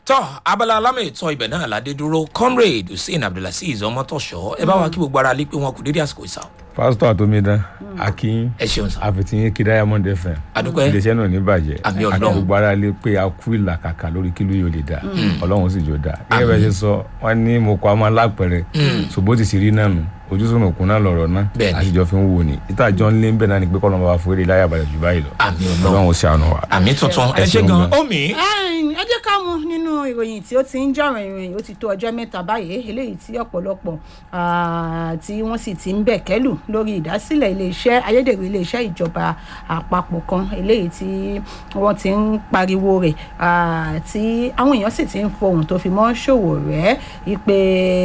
tọ́ abala alámọ̀ ìtọ́ ibẹ̀ náà ládé dúró comrade hussein abdulaziz ọmọtọ̀ṣọ́ ẹ bá wa kí gbogbo ara lé pé wọn kò dédé àsìkò ìsà pásítọ̀ àtòmídán akin ẹ ṣeun sá àfitìyín kí diamond fm Adúpẹ́. iléeṣẹ́ náà ní bàjẹ́ Àmì àti Ọlọ́run. gbogbo ara lé pé a kú ìlàkàkà lórí kí ló yóò lè dá ọlọ́run sì jò dá gẹ́gẹ́ bẹ́ẹ̀ ṣe sọ wọ́n ní mo kọ́ ọmọ alápẹ̀rẹ̀ ṣùgbọ́n ti sì rí náà nù ojú sọ̀nà òkun náà lọ̀rọ̀ náà Bẹ́ẹ̀ni. àtijọ́ fi ń wò ní ìta jọ ń lé ń bẹ̀ náà ni pé kọ́lọ́mọ bá fúré láyà balẹ̀ jù báyìí lọ Àmì Ọlọ́run. ọlọ́run ṣàánú wa. àmì tuntun ẹ Ẹ ṣe ṣeun gan gan. omi ẹ jẹ́ ká mú nínú ìròyìn tí ó ti ń jọ̀rọ̀ ìròyìn ó ti tó ọjọ́ mẹ́ta báyìí eléyìí tí ọ̀pọ̀lọpọ̀ ah, tí wọ́n sì ti ń bẹ̀ kẹ́lù lórí ìdásílẹ̀ iléeṣẹ́ ayédèrú iléeṣẹ́ ìjọba àpapọ̀ kan eléyìí tí wọ́n ti ń pariwo rẹ̀ ah, tí àwọn èèyàn sì ti ń fohùn tó fi mọ́ ṣòwò rẹ̀ ìpè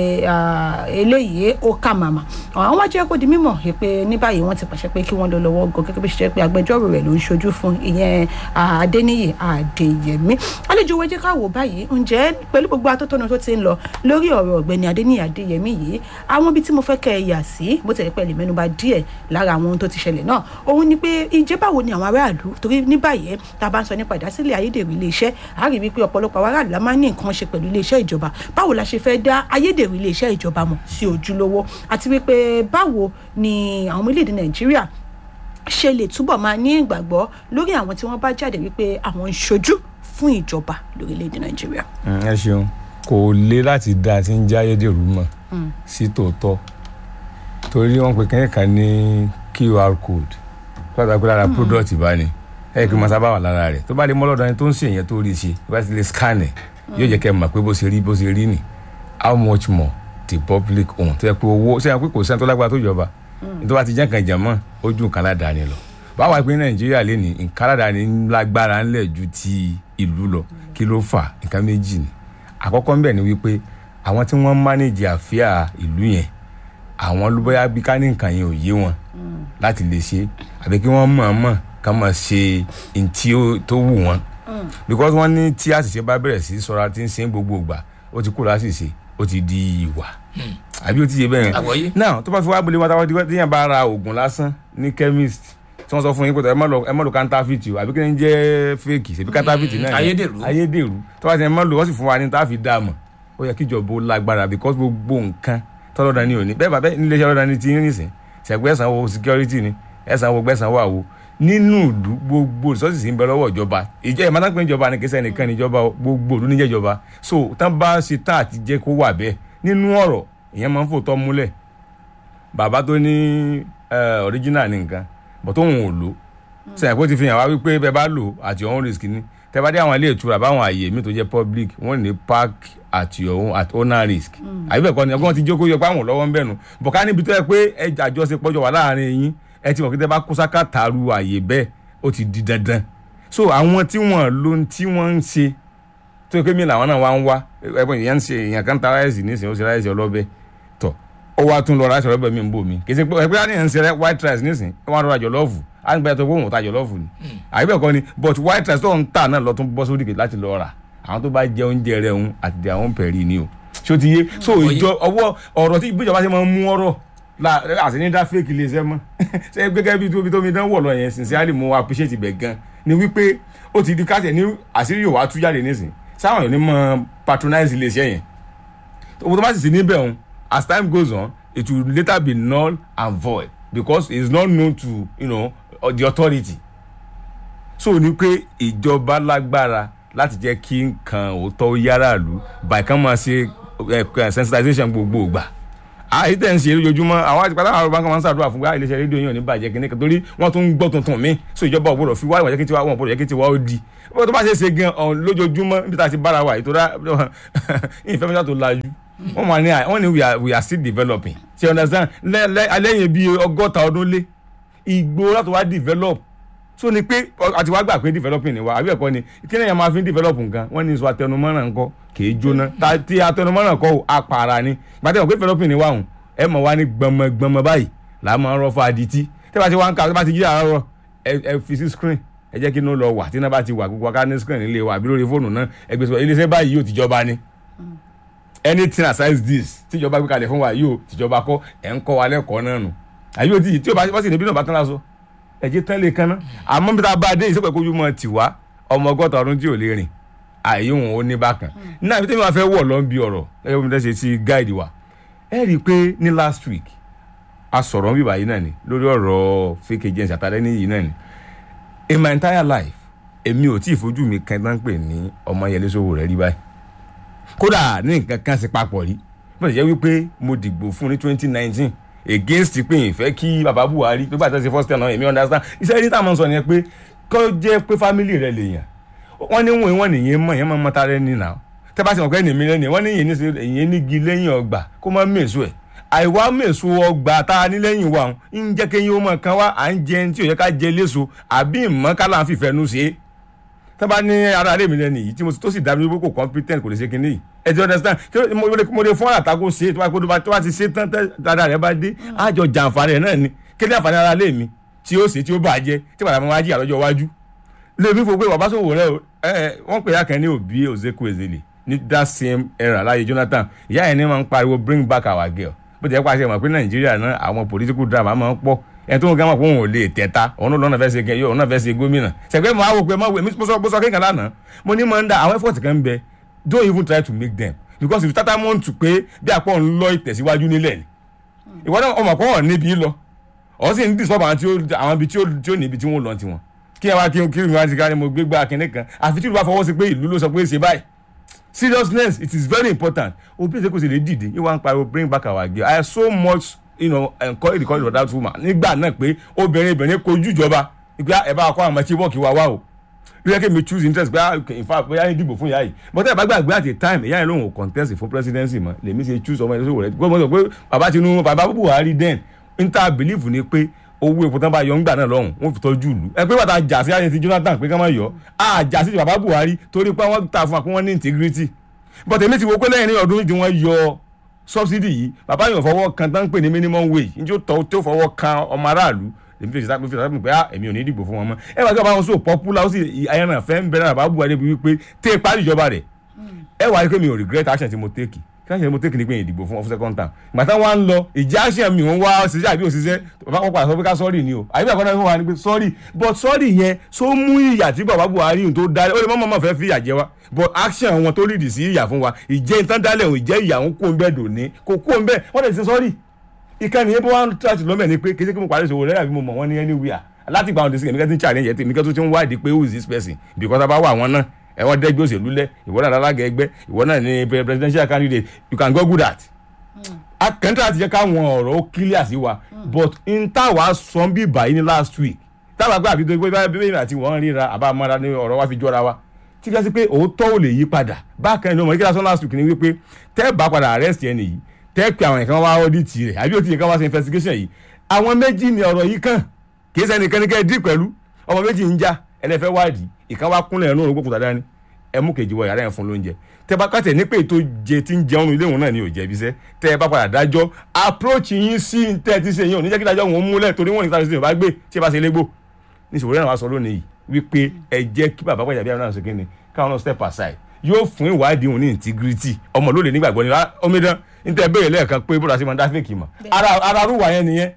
eléyìí ó kà màmá àwọn wá jẹ́ kó di mímọ̀ pé ní báyìí wọ́n ti pàṣẹ pé kí wọ́n lọ lọ́wọ́ gan gẹ́gẹ́ bí ṣe jẹ́ pé agbẹjọ́rò rẹ̀ ló ń ṣojú fún ìyẹn ah, adéníyì adéyẹmí àlejò wa jẹ́ ká wò báyìí ǹjẹ́ pẹ̀lú gbogbo atótónu tó ti ń lọ lórí ọ̀rọ̀ ọ̀gbẹ́ni adéníyì adéyẹmí yìí àwọn ibi tí mo fẹ́ kẹ́ ẹ yà sí bó tẹ̀lé pẹ̀lú mẹ́nuba díẹ̀ lára àwọn ohun tó ti ṣẹlẹ̀ náà òun ni pé ìjẹ́ báwo ni àwọn aráàlú torí ní báyìí tá a bá ń sọ nípa ìdásílẹ̀ ayédèrú iléeṣẹ́ a rí wípé ọ̀pọ̀lọpọ̀ àwọn aráàlú la máa ń ní nǹkan ṣe pẹ̀lú iléeṣẹ́ ìjọba báwo la ṣe fẹ́ dá ayédèrú iléeṣẹ́ ìjọba mọ̀ sí ojúlówó àti wípé báwo ni àwọn ọmọ orílẹ̀-èdè nàìjíríà ṣe lè túbọ̀ máa ní ìgbàgbọ́ lórí àwọn tí wọ́n bá jáde wípé àwọn ń ṣojú fún ìjọba lórílẹ̀‐èdè nàìjíríà. Mm, ẹ ṣeun kò le láti dá a ti ń jáyé dèrú mọ sí tòótọ́ torí wọ́n pe kẹ́kẹ́ kan ní qr code pàtàkì lára product bá ní ẹ kí n máa sábà wà lára rẹ̀ tó bá lè mọ́ lọ́dọ̀ ẹni tó ń ṣe èèyàn tó rí i ṣe tó bá ti lè scan ẹ̀ yóò jẹ́ kẹ́ ẹ mọ̀ pé bó ṣe rí bó ṣe rí nì how much more the public own tó yẹ pé owó ṣé ẹ pé kò sẹ́ni tó lágbára tó jọba tó bá ti jẹ́ nǹkan ìjàmọ́ ojú nǹkan aládàáni lọ báwa pé nàìjíríà lè ní nǹkan aládàáni lágbára ńlẹ̀ ju ti ìlú lọ kí ló fà nǹkan méjì ni àkọ́kọ́ ńbẹ̀ ni wípé àwọn tí wọ́n mánéjì àfíà ìlú yẹn àwọn ló bóyá bí ká ní nǹkan yẹn ò yé wọn láti lè ṣe àbí kí wọ́n mọ̀ọ́mọ̀ ká máa ṣe ntí tó wù wọ́n because wọ́n ní tí àṣìṣe bá bẹ̀rẹ̀ sí sọ́ra tí ń ṣe gbogbo ìgbà ó ti kú láṣìṣe ó ti di ìwà àbí ó ti yé bẹ́ẹ̀ Àgbọ́yé. náà tó bá fi wá bolé wọn táwọn tí yẹn bá ra oògùn lásán ní chemist tí wọ́n sọ fún yín pé ẹ má lọ ẹ má lọ counterfeit o àbí kí ni jẹ́ fake ṣèbí counterfeit náà ni. ayédèrú. ayédèrú tó bá ti ẹ má lò wọ́n sì fún wa ní tá a fi dá a mọ̀ ó yẹ kíjọba ó lágbára because gbogbo nǹkan tọ́lọ́dà ni òní bẹ́ẹ̀ bá bẹ́ẹ̀ nílé iṣẹ́ ọlọ́dà ni ti yín nìsín ṣẹ̀gbẹ́ ẹ̀sán wo security ni ẹ̀sán wo gbẹ̀sán wà wo nínú ìlú gbogbo resources ń bẹ lọ́wọ́ ìjọba ìjọ ẹ̀ máa ń pè ìjọba ní kẹsẹ̀ nìkan ní ìjọba o, gbogbo ìlú níjẹ́ ìjọba so tán bá ṣe tá àti jẹ́ kó wà bẹ́ẹ̀ nínú ọ̀rọ̀ ìyẹn máa ń fòótọ́ múlẹ̀ bàbá tó ní eh, original ní nǹkan bọ̀ tóun ò lò sẹ́yìn kó ti fi hàn wá wípé bẹ́ẹ̀ bá lò at your own risk ni tẹ́ bá dé àwọn ilé ìtura báwọn àyè mi tó jẹ́ public wọ́n ní park at your own at owner risk àbí bẹ́ẹ̀ kọ́ ni ọgbọ́n ti jókòó yọ pé àwọn lọ́wọ́ ń bẹ̀nu bọ̀ ká níbi tó yẹ pé ẹ àjọṣepọ̀ jọ wà láàrin yín ẹ ti mọ̀ pé tẹ́ bá kó sáká tààrù àyè bẹ́ẹ̀ ó ti di dandan so àwọn tí wọ́n lo ohun tí wọ́n ń ṣe tó yẹ pé mi làwọn náà wá ń wá ẹ̀bùn ìyẹn ń ṣe èèyàn kan ta ráìsì nísìnyí ó ṣe ráìsì ọlọ́bẹ̀ tọ̀ ó wá tún lọ ráìsì ọlọ́bẹ̀ mi ń bò mí kì í ṣe pé ẹgbẹ́ àníyàn ń ṣe rẹ white rice nísìnyí ó wá rọra jọlọ́ọ̀fù á ń gbé ẹtọ́ pé òun ò ta jọlọ́ọ̀fù ni àbí bẹ́ẹ̀ kọ́ ni but white rice tó ń tà náà lọ tún bọ́ sódì kejì láti lọ rà àwọn tó bá jẹ oúnjẹ rẹ òun àti di àwọn pẹ̀rì ni o ṣó ti yé so ìjọ ọwọ́ ọ̀rọ̀ tí ìbíjọba ṣe máa ń mú ọ̀rọ̀ la àti ní dá fake ilé iṣẹ́ mọ́ ṣe gẹ́gẹ́ bí tóbi tóbi dán wọ̀ lọ yẹn sincerely mo appreciate ibẹ̀ gan ni wípé ó ti di káṣẹ̀ ní àṣírí yòówá tú jáde nísìn sáwọn yóò ní mọ patronize ilé iṣẹ́ yẹn owó tó bá sì sí níbẹ̀ òun as time goes on it will later be null and void because it is not known to you know, the authority so ni pé ìjọba lágbára láti jẹ́ kí nǹkan òótọ́ yára lù by kan máa ṣe eh, sensitization gbogbo ìgbà àyè tẹ̀ ń ṣe lójoojúmọ́ àwọn àti pátá àwọn báńkì máa ń ṣàdúrà fún wa iléeṣẹ́ rédíò yìí ò ní bàjẹ́ kí ní kan torí wọ́n tún ń gbọ́ tuntun mi so ìjọba ògbódò fi wá ìwà jẹ́ kí tiwa wọn ògbódò jẹ́ kí tiwa ó di bó tó bá ṣe é ṣe gan ọ̀hún lójoojúmọ́ níbi tá a ti bára wa ìtura ìfẹ́ mi tó lajú wọ́n máa ní wọ́n ní we are we are still developing ṣe you understand lẹ́yìn bíi ọgọ́ta ọdún lé ìgbó láti wá develop so ni pé àti wá gbà pé developing ni wa àbí ẹ̀kọ́ ni kí ni èèyàn máa fi ń develop nǹkan wọ́n ní sọ atẹnumọ́ràn ńkọ́ kì í jóná ta ti atẹnumọ́ràn kọ́ ò apara ni gbàtẹ́ wọ́n pé developing ni wa hùn ẹ mọ̀ wá ní gbọmọgbọmọ báyìí là á máa ń rọ́ fún adití tẹ́ bá ti wá ń ka tẹ́ bá ti jí àárọ̀ ẹ ẹ fi sí screen ẹ jẹ́ kí inú lọ wà tí iná bá ti wà gbogbo aká ní screen nílé wa àbí lórí fóònù náà ẹgbẹ́ sọ iléeṣẹ́ báyìí yóò tìjọba ni anything aside this tíjọba gbé kalẹ̀ fún wa yóò tìjọba kọ́ ẹ̀ ń kọ́ wa lẹ́kọ̀ọ́ náà nù àyè òtí tí o bá sì níbí náà bá tán lásọ ẹ̀jẹ̀ tán lè kanná àmọ́ bí tá a bá dé ìsopẹ̀ kójú mọ́ tiwa ọmọ ọgọ́ta ọdún tí ò lè rìn àyè òun ó ní bákan náà ibi tí mi máa fẹ́ wọ̀ lọ́n bí ọ̀rọ̀ ẹ bí mo tẹ́ ṣe ti gáìdì wa ẹ rí i pé ní last week a sọ̀rọ̀ bíbá yìí náà ni lórí ọ̀rọ̀ fake agents àtàlẹ́ ní yìí náà ni in my entire life èmi ò tí ì fojú mi kan tán pè ní ọmọ yẹlé sówó rẹ rí báyìí kódà ní nǹkan kan sí papọ̀ rí bó ṣe jẹ́ wípé mo dìgbò fún ní twenty nineteen against pé ìfẹ́ kí baba buhari pé bàtà ṣe first time náà èmi understand iṣẹ́ ní táwọn sọ yẹn pé kó jẹ́ pé family rẹ lè yàn wọ́n ní wọ́n wọ́n nìyẹn mọ̀ yẹn máa mọ́ta rẹ nìyà tẹ́ bá ti mọ̀ pé ẹnì mi lẹ́nu wọ́n ní ìyẹn nígi lẹ́yìn ọgbà kó má mèso ẹ̀ àìwá mèso ọgbà tá a ní lẹ́yìn wa ń jẹ́ kéyìn ó mọ̀ kan wá à ń jẹ tí ò yẹ ká jẹ léso àbí ìmọ̀ ká là ń fìfẹ́ nu ṣe é tẹ́ bá ní ara rẹ̀ mi lẹ́nu yìí tí mo tó sì dá mi wípé kò competent kò lè ṣe kinní yìí ẹ ti understand kí mo lè mo lè fún àtàkó ṣe tó bá kó tó bá ti ṣe tán dáadáa rẹ̀ bá dé àjọ jàǹfààní rẹ̀ náà ni kí ni àǹfààní ara lé mi tí ó ṣe tí ó bàjẹ́ tí bàtà mo wá jí àlọ́jọ́ iwájú lèmi fò pé bàbá sòwò rẹ ẹ wọ́n pè yàkẹ́ ní òbí Ozeku Ezele ní that same era láyé Jonathan ìyá ẹ̀ ní máa ń pariwo bring back our girl bó ti yẹ pàṣẹ mọ̀ pé Nàìjíríà náà àwọn political drama máa ń pọ̀ ẹ̀ tó ń gán mọ̀ pé òun ò lè tẹ̀ta òun lọ́nà fẹ́ ṣe kẹ́yọ́ òun náà fẹ́ ṣe gómìnà ṣẹ̀gbẹ́ mo á wò pé mo sọ bó sọ kékan lánàá mo ní máa ń da àwọn effort kan bẹ don't even try to make them because if tata mọ̀ tù pé bí àpọ̀ ń lọ ìtẹ̀síwájú nílẹ̀ ni ìwọ náà ọmọ kọ́ ọ̀ níbi lọ ọ̀ sì ń disturb àwọn ibi tí ó níbi tí wọ́n lọ tiwọn kí ẹ wá kí kí wọn ti ká ni mo gbé gbá kínní kan àfi tí ìlú bá fọwọ́ sí pé ìlú ló sọ pé ṣe báyìí seriousness it is very important òbí ìṣe kò sì lè dìde yín wá ń pariwo bring back our girl i so much you know, encourage the courage of that woman nígbà náà pé obìnrin obìnrin kojú ìjọba ìgbà ẹ bá kọ́ àwọn ọmọ chibok wa wá o ló yẹ kí mi choose interest pé in fact bóyá yín dìbò fún ìyá yìí but ẹ bá gbàgbé at a time ìyá yẹn lòun ò contest fún presidency mọ́ lèmi ṣe choose ọmọ ẹni sọ wọlé gbọ́dọ̀ sọ pé bàbá Tinubu bàbá Buhari den n ta believe ni pé owó epo tán bá yọ ńgbà náà lọ́hùn wọ́n fi tọ́jú ìlú ẹ pé bàtà jà sí ayé ti Jonathan pé ká má yọ á jà sí bàbá Buhari torí pé wọ́n ta fún wa pé wọ́n ní integrity but èmi ti wo pé lẹ́yìn ní ọdún tí wọ́n yọ subsidy yìí bàbá yóò fọwọ́ kan tán pè ní minimum wage njẹ́ ó tọ́ tó fọwọ́ kan ọmọ aráàlú èmi fi ṣàpè fi ṣàpè pé èmi ò ní dìbò fún wọn mọ́ ẹ wá kí bàbá wọn so popular ó sì ayẹyẹ fẹ́ ń bẹ̀rẹ̀ bàbá Buhari bí wípé tẹ́ parí ìjọba rẹ̀ ẹ wá rí pé mi ò regret action tí mo take kí action tí mo take ni pé ìdìbò fún second term ìgbà táwọn wá ń lọ ìjà action mi ò ń wá ṣiṣẹ́ àbí òṣìṣẹ́ bàbá wọn padà sọ pé ká sọ́ọ̀rì ni o àbí àkọ́dá fún wa ni pé sọ́ọ̀rì but sọ́ọ̀rì yẹn so mú ìyà tí bàbá Buhari tó dá ó lè mọ́ mọ́ fẹ́ fi ìyà jẹ wa but action wọn tó lìdì sí ìyà fún wa ìjẹ́ ìtàn dálẹ̀ ò ìjẹ́ ìyà ń kó ń bẹ́ẹ̀ dòní kò kó ń bẹ́ẹ̀ wọ́n lè ṣe sọ́ọ̀rì ìkànnì yẹn bó wá ń tàṣì lọ́mẹ̀ ni pé kéṣe kí mo parí ìṣòwò rẹ̀ àbí mo mọ̀ wọ́n ní anywhere láti gba àwọn òdìsí kẹ̀míkẹ́ tí ń challenge tèmi kẹ́ tó ti ń wádìí pé who is this person because abá wà wọn náà ẹ wọ́n dẹ́gbẹ́ òṣèlú lẹ̀ ìwọ náà lálága ẹgbẹ́ ìwọ náà ní presidential candidate you can go good at. akẹ́ńtà àti jẹ́ káwọn ọ̀rọ̀ ó clear sí wa but n táwa sọ bí báyìí ní last week táwa gbé àbí tó gbé bíbélì àti wọ́n ríra àbá mọ́ra ní ọ̀rọ̀ wa fi jọra wa tí kí pé òótọ́ ò lè yí padà bákan ní ọmọ ìkíra sọ last week ni wípé tẹ́ bá padà arrest ẹni yìí tẹ́ pé àwọn nǹkan wá audit rẹ̀ àbí ó ti yẹ ká wá ṣe investigation yìí àwọn méjì ni ọ̀rọ̀ yìí kàn kì í ṣe ẹnìkan ní kẹ́ ẹ dì pẹ̀lú ọmọ méjì ń já ẹlẹ́fẹ́ wádìí ìkan wá kúnlẹ̀ ẹ̀rọ òrùngbò kùtà dání ẹ mú kejì wọ yàrá yẹn fún lóúnjẹ tẹ bá kàtẹ ní pé ètò jẹ tí ń jẹun ilé òun náà ni ò jẹbi sẹ tẹ ẹ bá padà dájọ́ approach yín sí tẹ ti ṣe yín ò ní jẹ́ kí dájọ́ òun múlẹ̀ torí wọ́n ní sáà ṣe bá gbé tí ẹ bá ṣe légbò níṣòro náà wá sọ lónìí yìí wípé ẹ jẹ́ kí bàbá pàjáde àwọn náà ṣe kíni káwọn náà step aside yóò fún ìwádìí òun ní integrity ọmọ ló lè nígbàgbọ́ ni omidan níta béèrè lẹ́ẹ̀kan pé bóra sí máa ń dá fèkì mọ́ ara rúwà yẹn nìyẹn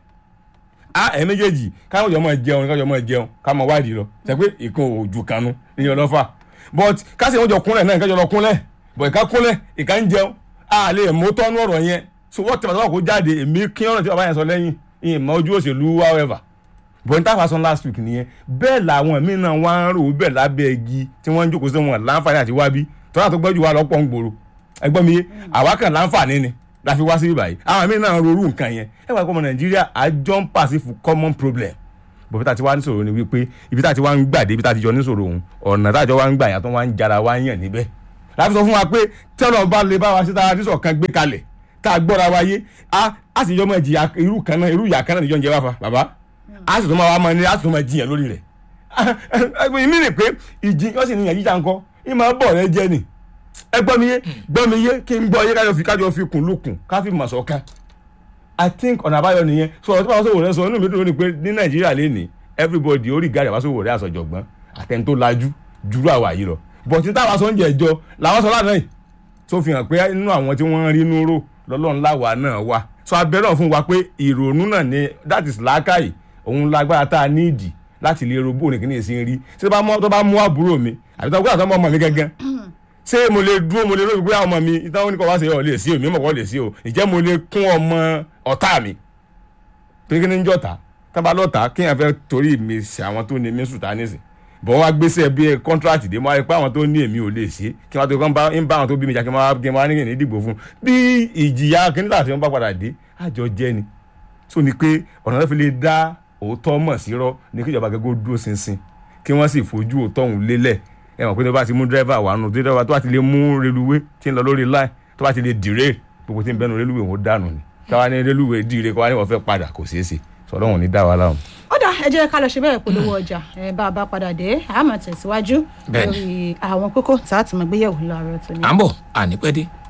a ẹ méjèèjì káwọn jọ máa jẹun káwọn jọ máa jẹun ká máa wádìí lọ ṣe pé ìkan òjò kanu ìyẹn lọ́fà but kásì wọn jọ kúnlẹ̀ náà ìkájọ lọ kúnlẹ̀ but ìka kúnlẹ̀ ìka ń jẹun a lè mú tọ́nu ọ̀rọ̀ yẹn so wọ́n tẹ̀wọ́ kó jáde èmi kí ọ̀rọ̀ tí bàbá yẹn sọ lẹ́yìn ìmọ̀ ojú òṣèlú however but n táwa sọ last week nìyẹn bẹ́ẹ̀ làwọn míì náà wá ń rò bẹ́ẹ̀ lábẹ́ igi tí wọ́n ń jókòó sí wọn láǹfààní àti wábí tọ́lá tó gbọ́jú wa lọ́pọ̀ ń gbòòrò ẹgbọ́n mi yé àwa kan láǹfààní ni la fi wá sí báyìí àwọn míì náà rorú nǹkan yẹn ẹ wá kọ́ ọmọ nàìjíríà àjọ ń pàṣẹ fún common problem bó bí tá a ti wá níṣòro ni wípé ibi tá a ti wá ń gbà dé ibi tá a ti jọ níṣòro òun ọ̀nà tá a jọ wá ń gbà yàtọ̀ wá ń jara wá ń yàn níbẹ̀ láti sọ fún wa pé tẹ́lọ̀ bá lè bá wa sí tara dísọ̀ kan gbé kalẹ̀ tá a gbọ́ra wa yé a sì jọ mọ ìjìyà irú kan náà irú ìyà kan náà níjọ́ ń jẹ wá fa bàbá a sì tún máa wá mọ ní a sì tún máa jiyàn lórí rẹ̀ èmi rè pé ìjì yóò sì níyàn jíjà ńkọ́ ìmọ̀ bọ̀ rẹ jẹ́ ni ẹ gbọ́ mi yé gbọ́ mi yé kí n gbọ́ yé kájọ fi kájọ fi kùn lukùn ká fi mọ̀ sọ́kan i think ọ̀nà àbáyọ nìyẹn sọ̀rọ̀ tí wọ́n sọ̀rọ̀ rẹ sọ inú mi dùn ní pé ní nàìjíríà lè ní everybody orí gàrí àbáṣọwò rẹ àsọjọgbọ́n àtẹni tó lajú jùlọ àwà yìí lọ bọ̀tí táwa sọ ń jẹ ìjọ làwọn sọ lánàá yìí tó fi hàn pé nínú àwọn tí wọ́n rí inú ró lọ́lọ́run láwa náà wà sọ abẹ́rẹ́ fún wa pé ìrònú náà ni that is làákàyè òun lágbára tá a ní ìdì láti lè ro bóòní kìíní èsì ń rí tí tó bá mú àbúrò mi àbí tó bá gbọ́dọ̀ tó mọ́ ọmọ mi gángan ṣé mo lè dúró mo lè lóbi pé àwọn ọmọ mi ìtàn oníkọ̀ wá sí ọ lè sí o mi mọ̀ kọ́ lè sí o ìjẹ́ mo lè kún ọmọ ọ̀tá mi torí kí ni ń jọ̀ta tábà lọ́ta kéèyàn fẹ́ torí mi ṣe àwọn tó ní mi sùn tá nísìn bọ̀ wá gbèsè bí kọ́ńtrátì dé mo wá rí pé àwọn tó ní èmi ò lè ṣe kí wọ́n tó kọ́ ń bá ń bá àwọn tó bí mi jà kí wọ́n kí wọ́n ní kí ní dìbò fún bí ìjìyà kíní láti wọn bá padà dé àjọ jẹ́ ni tó ní pé ọ̀nà tó fi lè dá òótọ́ mọ̀ sí rọ́ ní kí ìjọba gẹ́gẹ́ dúró ṣinṣin kí wọ́n sì fojú òótọ́ òun lélẹ̀ ẹ mọ̀ pé tó bá ti mú dírẹ́fà wà nù dírẹ́fà tó bá ti lè mú reluwé tí ń lọ lórí láì tó bá ti lè dìré gbogbo tí ń bẹnu reluwé òun dànù ni káwa ní reluwé dìre káwa ní wọ́n fẹ́ padà kò ṣeé ṣe sọlọ́run ní dá wa láwọn. ó dà ẹ jẹ́ ká lọ ṣe bẹ́ẹ̀ polówó ọjà ẹ bá a bá padà dé a máa tẹ̀síwájú Bẹ́ẹ̀ni. lórí àwọn kókó tá a ti mọ̀ gbéyẹ̀wò láàárọ̀ tó ní. à ń bọ̀ ànípẹ́ dé.